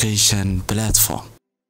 education platform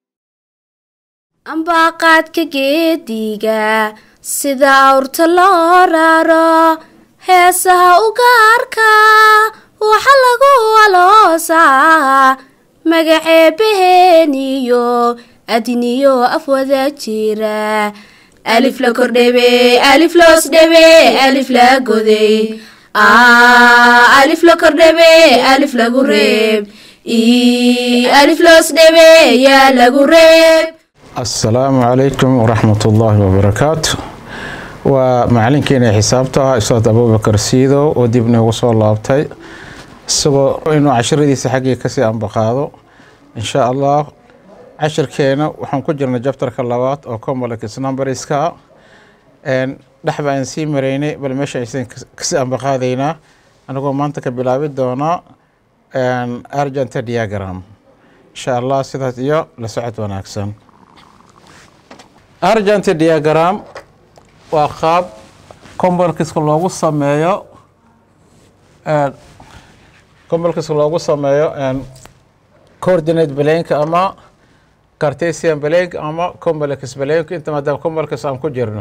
ambaqaadka geediga sida awrta loo raro heesaha u gaarka waxa lagu aloosaa magaceebaheeniyo adiniyo afwada jira alif la kordhebe alif loos dhebe alif la goday alif la kordhebe alif lagu reeb alif loos dhebe yaa lagu reeb asalaamu calaykum waraxmat ullaahi wabarakaatu waa macalinkeena xisaabta ah ustaad abubakar siidow oo dib noogu soo laabtay isagoo inuu cashiradiisa xaggii kasii ambaqaado insha allah cashirkeena waxaan ku jirnay jabtarka labaad oo complex numberska dhex baan sii maraynay bal meesha aysan kasii ambaqaadaynaa anagoo maanta ka bilaabi doonaa argenta diagram insha allah sidaas iyo la socod wanaagsan argent diagram waa qaab combalkiska loogu sameeyo combalkiska loogu sameeyo coordinate balenka ama cartesian balenk ama complex balenk inta maadaama combalkis aan ku jirno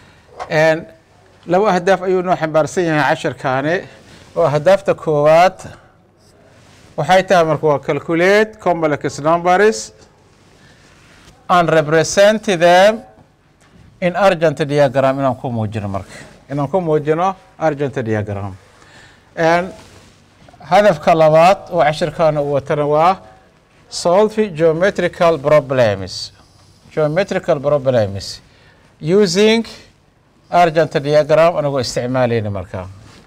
laba ahdaaf ayuu noo xambaarsan yahay cashirkaani oo ahdaafta koowaad waxay tahay marka waa calculate complex numbers and represent them in argent diagram inaan ku muujino marka inaan ku muujino argent diagram hadafka labaad oo cashirkaana uu watana waa solve geometrical problems geometrical problems using argent diagram anagoo isticmaalayna markaa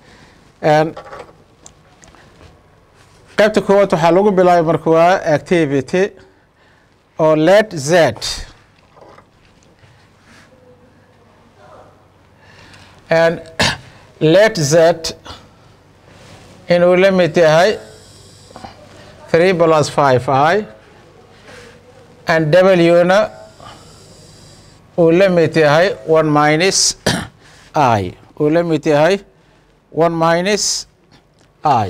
qaybta koowaad waxaa lagu bilaabay marka waa activity or let z and let z inuu la mid yahay three plus five i and w-na uu la mid yahay one minus i uu la mid yahay one minus i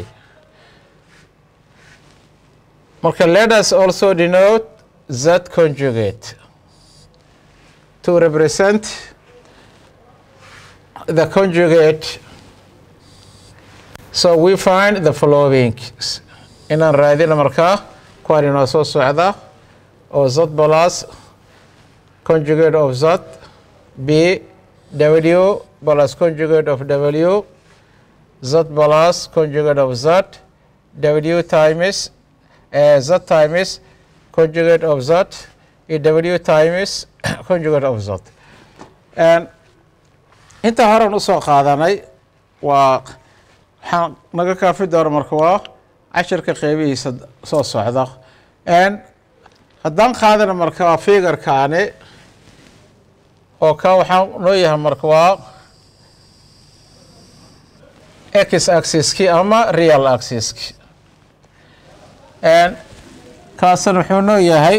marka let us also denote z conjugate to represent the conjugate so we find the following inaan raadina markaa kuwaan inoo soo socda oo z plus conjugate of z b w plus conjugate of w z plus conjugate of z w times uh, z times conjugate of z iyo w times conjugate of z intaa horan usoo qaadanay waa waxaan naga kaafi doona marka waa cashirka qeybihiisa soo socda haddaan qaadana marka waa figarkaani oo ka waxaan noo yahay marka waa x axiski ama real axiski kaasna wuxuu noo yahay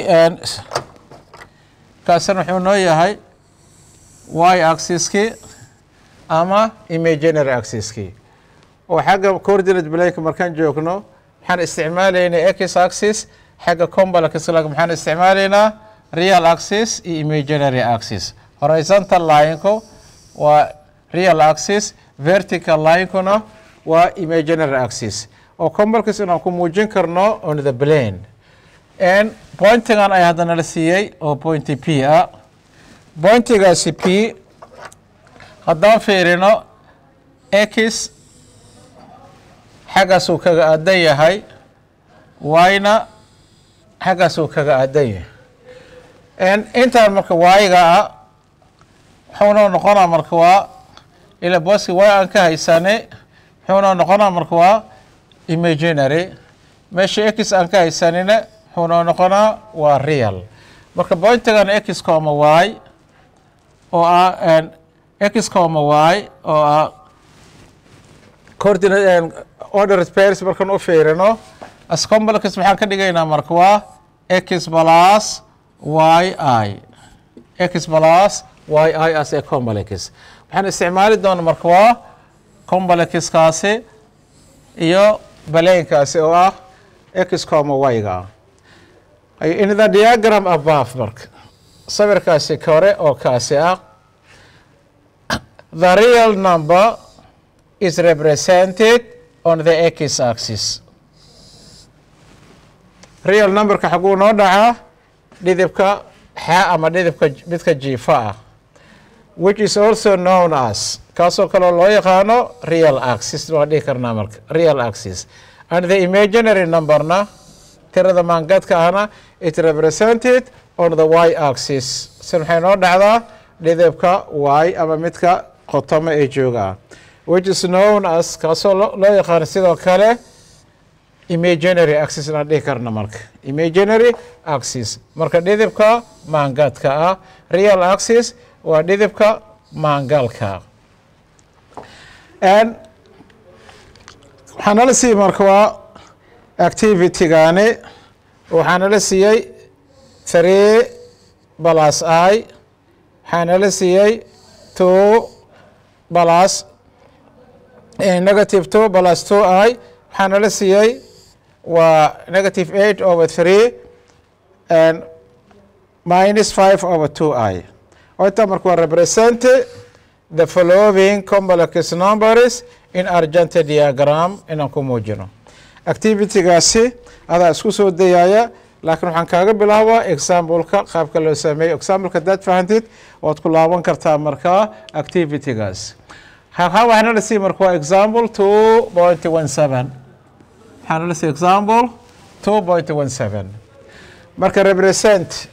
kaasna wuxuu noo yahay y axiski ama imaginary axiski oo xagga coordinate blank markaan joogno maxaan isticmaalaynaa x axis xagga complex maxaan isticmaalaynaa real axis iyo imaginary axis horizontal lineko waa real axis vertical linekuna waa imaginary axis oo complex inaan ku muujin karno on the plane pointigan ay haddana la siiyey oo pointy p ah pointigaasi p haddaan fiirino x xaggaasuu kaga aadan yahay yna xaggaasuu kaga aadan yahay intaan marka waayiga ah wuxuuna noqonaa marka waa ila booski way aan ka haysane wuxuuna noqonaa marka waa imaginary meesha x aan ka haysanina wuxuuna noqonaa waa real marka pointigan x coma y oo ah x coma y oo ah coordinate order pairs markaan u fiirino as complex maxaan ka dhigaynaa marka waa x plus y i x plus y i as a complex waxaan isticmaali doona marka waa complexkaasi iyo baleenkaasi oo ah x coma y-ga in the diagram above marka sawirkaasi kore oo kaasi ah the real number is represented on the x axis real numberka xaguu noo dhacaa dhidibka xa ama dhidibka midka jiifa ah which is also known as kaasoo kaleo loo yaqaano real axis waa dhihi karnaa marka real axis and the imaginary numberna tirada maangadka ahna it represented on the y axis si maxay noo dhacdaa dhidibka y ama midka qotoma ee jooga ah which is known as kaasoo loo yaqaano sidoo kale imaginary axis inaan dhihi karna marka imaginary axis marka dhidibka maangaadka ah real axis waa dhidibka maangaalka waxaa nala siiyey marka waa activity-gaani waxaa nala siiyey three balas i waxaa nala siiyey two balas negative two balas two i waxaa nala siiyey waa negative eight over three and minus five over two i inta marka waa represent the following complex numbers in argente diagram inaan ku muujino activity-gaasi adaa isku soo dayaya laakiin waxaan kaaga bilaabaa exampleka qaabka loo sameeyo exampleka hadaad fahantid waad ku laaban kartaa markaa activity-gaas halkaa waxaa nala sii marka waa example two point one seven waxaa nala sii example two point one seven marka represent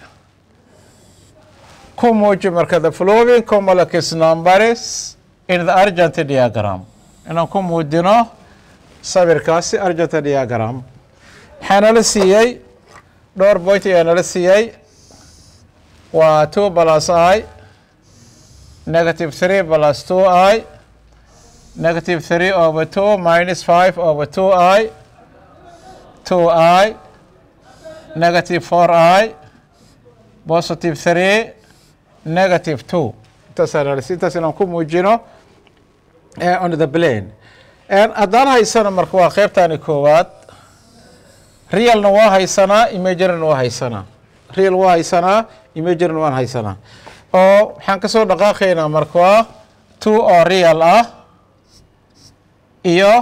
ku muuji marka the following complex numbers in the argent diagram inaan ku muujino sawirkaasi argent diagram waxaa nala siiyey dhowr point ayaa nala siiyey waa two plus i negative three plus two i negative three over two minus five over two i two i negative four i positive three negative two intaas intaas inaan ku muujino on the plane haddaan haysana marka waa qeybtani koowaad realna waa haysanaa imaginarna waa haysanaa real waa haysanaa imaginarna waan haysanaa oo waxaan kasoo dhaqaaqaynaa marka waa two oo real ah iyo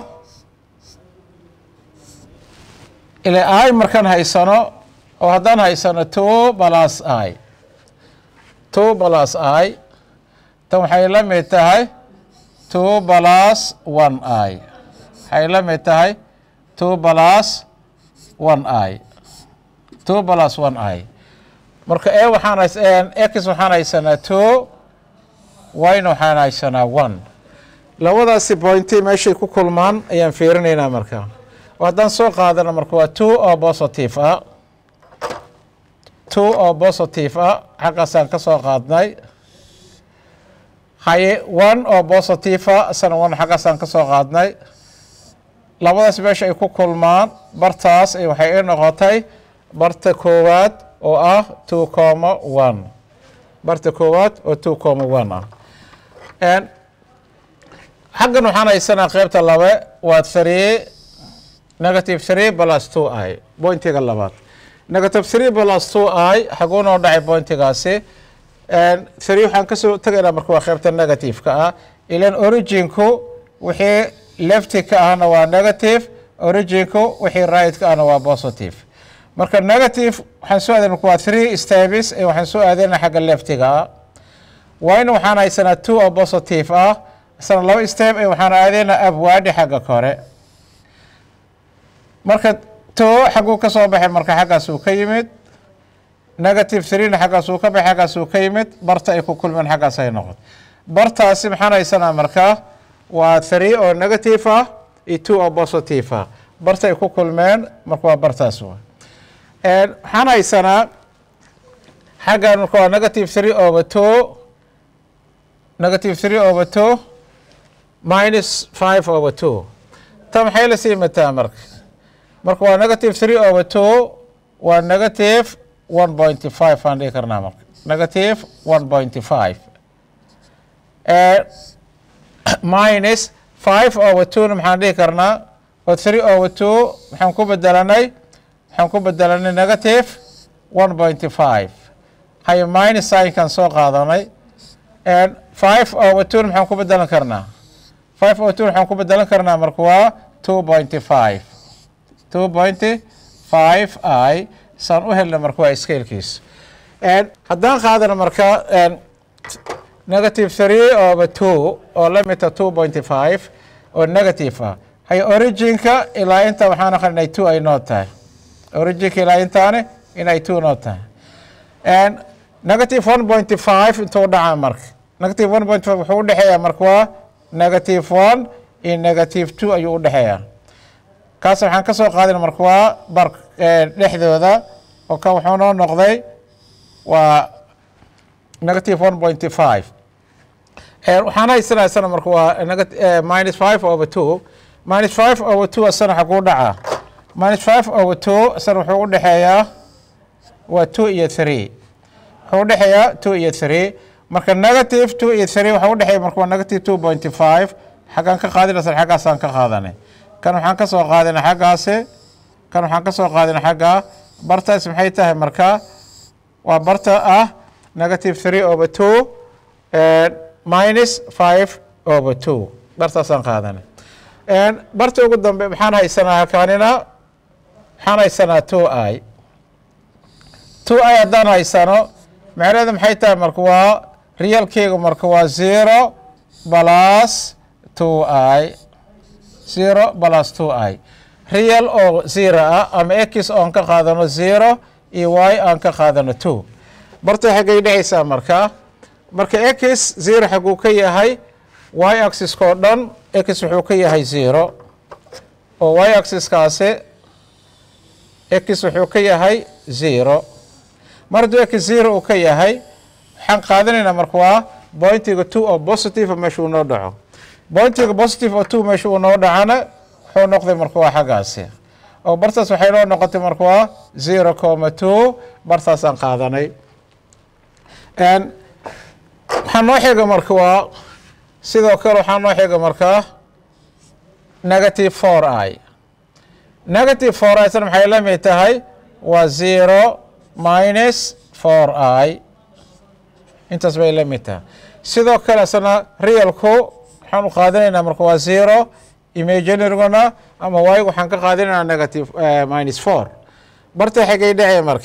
ile i markaan haysano oo haddaan haysano two plus i two plus i tan waxay la mid tahay two plus one i waxay la mid tahay two plus one i two plus one i marka e waxaan hays x waxaan haysanaa two yna waxaan haysanaa one labadaasi pointi meeshay ku kulmaan ayaan fiirinaynaa marka oo haddaan soo qaadana marka waa two oo positive ah two oo positive ah xaggaasaan ka soo qaadnay haye one oo positive ah isana one xaggaasaan ka soo qaadnay labadaas meesha ay ku kulmaan bartaas waxay i noqotay barta koowaad oo ah two comma one barta koowaad oo two comma one ah xaggan waxaan haysanaa qeybta labe waa three negative three plus two i pointiga labaad negative three plus two i xaguu noo dhacay pointigaasi three waxaan kasoo tegaynaa marka waa qeybta negative-ka ah ilan originku wixii lefti ka ahna waa negative originku wixii right-ka ahna waa positive marka negative waxaan soo aadayna marka waa three steps ee waxaan soo aadayna xagga leftiga ah wayna waxaan haysanaa two oo positive ah isna laba step ee waxaan aadaynaa abwaadi xagga kore marka two xaguu ka soo baxay marka xaggaasuu ka yimid negative threena xaggaasuu ka baxay xaggaasuu ka yimid barta ay ku kulmeen xaggaas ay noqon bartaasi maxaan haysanaa markaa waa three oo negative ah iyo two oo positive ah barta ay ku kulmeen marka waa bartaas wa waxaan haysanaa xaggan marka waa negative three over two negative three over two minus five over two ta maxay la sii mataa marka marka waa negative three over two waa negative one pointy five aan dhihi karnaa marka negative one pointy five minus five over two-na maxaan dhihi karnaa oo three over two maxaan ku bedelanay waxaan ku bedelanay negative one pointy five haye minus signkan soo qaadanay five over two maxaan ku bedelan karnaa five over two maxaan ku bedelan karnaa marka waa two pointy five two pointy five i saan u helna marka waa scalekiis haddaan qaadana marka negative three over two oo lamita two pointy five oo negative ah haye originka ilaa inta waxaan aqan inay two ay noo tahay originka ilaa intaane inay two noo tahay negative one pointy five intuu dhacaa marka negative one point five wuxuu udhexeeyaa marka waa negative one iyo negative two ayuu udhexeeyaa kaas waxaan ka soo qaadina marka waa bar dhexdooda oo kan wuxuu noo noqday waa negative one pointy five waxaan haysanaa isana marka waa minus five over two minus five over two isana xaguu dhacaa minus five over two isana wuxuu udhexeeyaa waa two iyo three wuxuu udhexeeyaa two iyo three marka negative two iyo three waxa udhexeeya marka waa negative two pointy five xaggaan ka qaadinaysan xaggaasaan ka qaadanay kan waxaan ka soo qaadinay xaggaasi kan waxaan ka soo qaadinay xaggaa bartaas maxay tahay marka waa barta ah negative three over two minus five over two bartaasaan qaadanay barta ugu dambe maxaan haysanaa halkaanina maxaan haysanaa two i two i haddaan haysano macnaheedu maxay tahay marka waa realkeyga marka waa zero plus two i zero plus two i real oo zero ah ama x oon ka qaadano zero iyo y aan ka qaadano two barta xaggay dhexaysaa marka marka x zero xaguu ka yahay y axiska oo dhan x wuxuu ka yahay zero oo y axiskaasi x wuxuu ka yahay zero mar hadduu x zero uu ka yahay waxaan qaadanaynaa marka waa bointiga two oo positive meesha uu noo dhaco bointiga positive oo two meesha uu noo dhacana wuxuu noqday marka waa xaggaasi oo bartaas waxay noo noqotay marka waa zero comma two bartaasaan qaadanay waxaa noo xiga marka waa sidoo kale waxaa noo xiga markaa negative four i negative four i sana maxay la mid tahay waa zero minus four i intaas bay la mid tahay sidoo kale isna realku waxaan u qaadanaynaa marka waa zero imaginaryguna ama waayg waxaan ka qaadanaynaa negative minus four barta xigay dhacay marka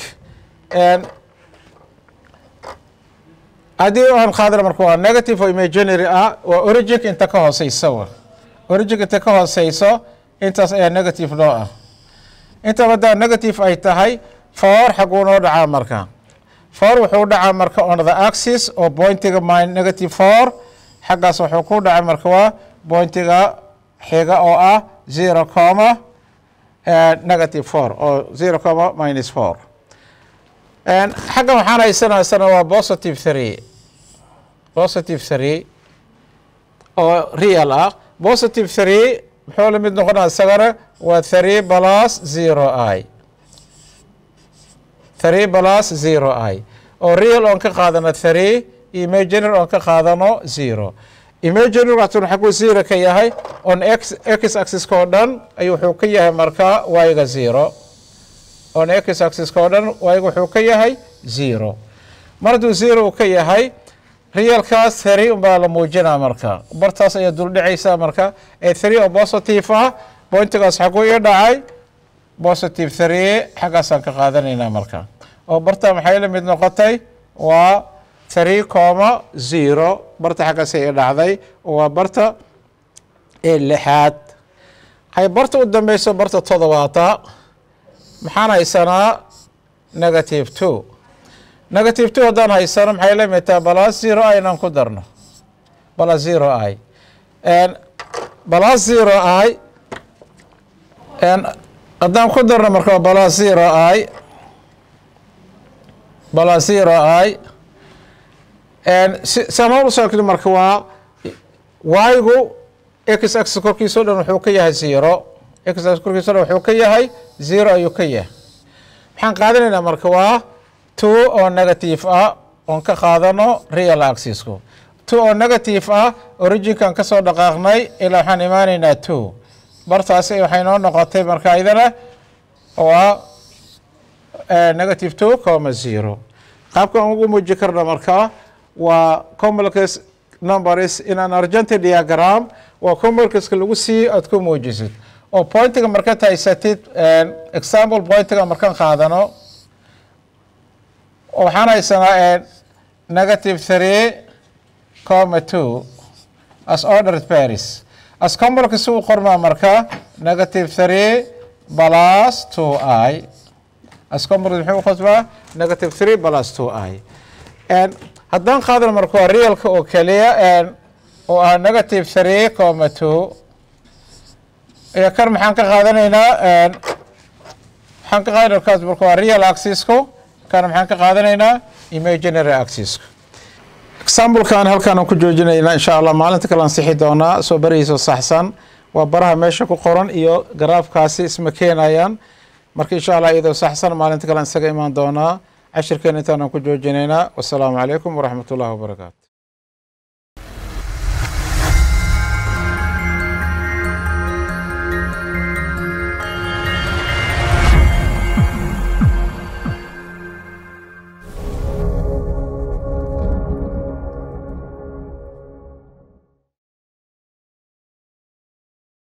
haddii aan qaadana marka waa negative oo imaginary ah waa originka inta ka hooseysa wa originka inta ka hooseyso intaas ayaa negative noo ah intaba haddaa negative ay tahay four xaguu noo dhacaa marka four wuxuu dhacaa marka on the axis oo pointiga min negative four xaggaas wuxuu ku dhacay marka waa pointiga xiga oo ah zero comma negative four oo zero comma minus four xaggan waxaan haysanaa isana waa positive three positive three oo real ah positive three muxuu la mid noqonaa isagana waa three plus zero i three plus zero i oo real oon ka qaadano three imaginary oon ka qaadano zero imaginary waxtun xaguu zero ka yahay on x x axiska oo dhan ayuu wuxuu ka yahay marka y-ga zero on x axiska oo dhan y-ga wuxuu ka yahay zero mar hadduu zero uu ka yahay realkaas three unbaa la muujinaa marka bartaas ayaa duldhacaysaa marka ee three oo positive ah pointigaas xaguu ii dhacay positive three xaggaasaan ka qaadanaynaa marka oo barta maxay la mid noqotay waa three comma zero barta xaggaasay ii dhacday waa barta ee lixaad hay barta u dambeyso barta todobaata maxaan haysanaa negative two negative two haddaan haysano maxay la mid tahay balas zero i inaan ku darno balas zero i balas zero i haddaan ku darno marka balas zero i balas zero i samaan usoo kli marka waa y-gu x axis korkiisa o dhan wuxuu ka yahay zero x axis korkiisa o dhan wuxuu ka yahay zero ayuu ka yahay maxaan qaadanaynaa marka waa two oo negative ah oon ka qaadano real axisku two oo negative ah originkan ka soo dhaqaaqnay ilaa waxaan imaanaynaa two bartaasi waxay noo noqotay marka idana waa negative two comma zero qaabka aan ugu muuji karno markaa waa complex numbers in an argentine diagram waa complexka lagu sii aad ku muujisid oo pointiga markaad haysatid example pointiga markaan qaadano waxaan haysanaa negative three comma two as ordered paris as complex u qormaa marka negative three plus two i as complex muxuu qosbaa negative three plus two i haddaan qaadano marka waa realka oo keliya oo ah negative three comma two iyo kan maxaan ka qaadanaynaa maxaan ka qaadanaa kaas marka waa real axisku kana maxaan ka qaadanaynaa imaginary axisku examplekan halkaan ku joojinaynaa insha allah maalinta kale ansixi doonaa soo barihiisa saxsan waa baraha meesha ku qoran iyo garaafkaasi isma keenayaan marka insha allah iyadoo saxsan maalinta kale isaga imaan doonaa cashirkeena intaanaan ku joojinaynaa wasalaamu calaykum waraxmat ullahi wabarakaatu